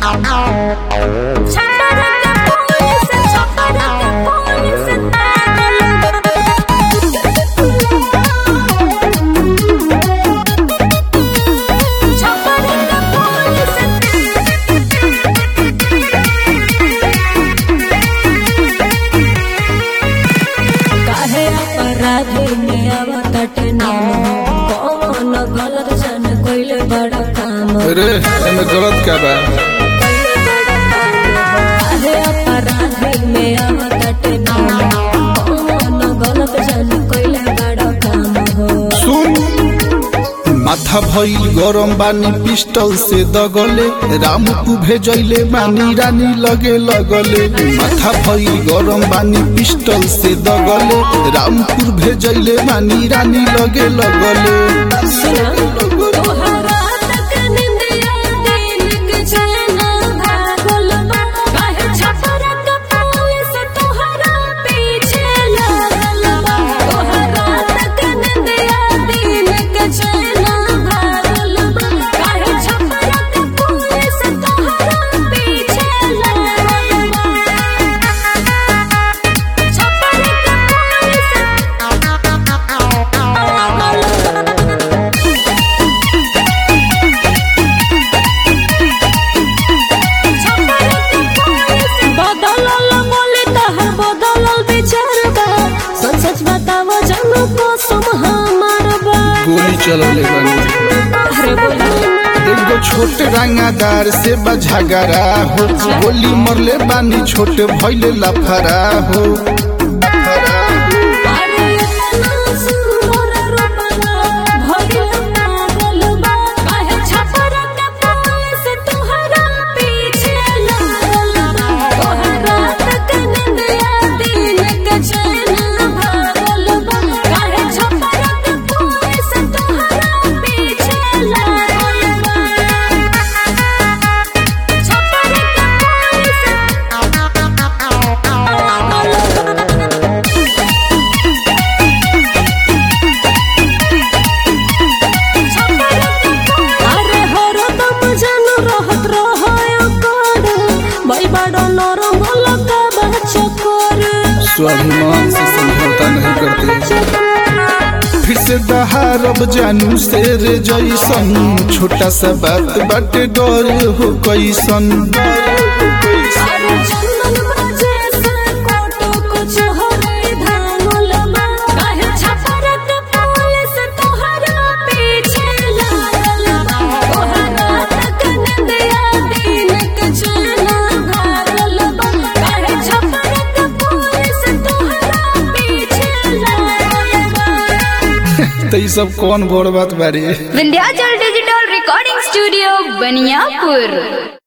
काहे अपराधी में आवताटे नाम कौन गलत जन कोइले बड़ा काम अरे एमे गलत क्या बा काहे अपराधी में आवताटे नाम कौन गलत जन कोइले बड़ा काम हो सुन माथा भइल गरम बानी पिस्टल से दगले राम को भेजैले बानी रानी लगे लगले माथा भइल गरम बानी पिस्टल से दगले रामपुर भेजैले बानी रानी लगे लगले सुना तोहरा तक निंदिया दिल के चैना भागल बा काहे छपरा का पुलिस तोहरा पीछे लागल बा तोहरा तक निंदिया दिल के चैना भागल बा काहे छपरा का पुलिस तोहरा पीछे लागल बा छपरा का पुलिस बदलल बोले तहर बदलल विचार बा सच सच बतावो जानो कसम हमार बा गोली चलले बानी अरे बोलो एगो छोट रंगादार से बझगरा हो गोली मरले बानी छोट भइले लफरा हो लफरा हो। अरे इतना सुंदर रूपला भगिल पागल बा काहे छपरा का पुलिस तोहरा पीछे लागल बा तोहरा तक निंदिया दिल के चैना भागल बा काहे छपरा का पुलिस तोहरा पीछे लागल बा छपरा का पुलिस अरे हरो दम जानू रहत रहो कर भाई बड़ा नरम लगा बच्चा कर स्वाभिमान से समझौता नहीं करते फिर से दहारब जानू से रे जैसन छोटा सा बात बाटे डर हो कैसन अरे चंदन बजे से कोटो कुछ हरे धानुल बा काहे छपरा के पुलिस तोहरा पीछे लागल बा तोहरा तक निंदिया दिन के चैना भागल बा काहे छपरा के पुलिस तोहरा पीछे लागल बा तो ये सब कौन बड़ बात बारी Vindhyachal digital recording studio Baniyapur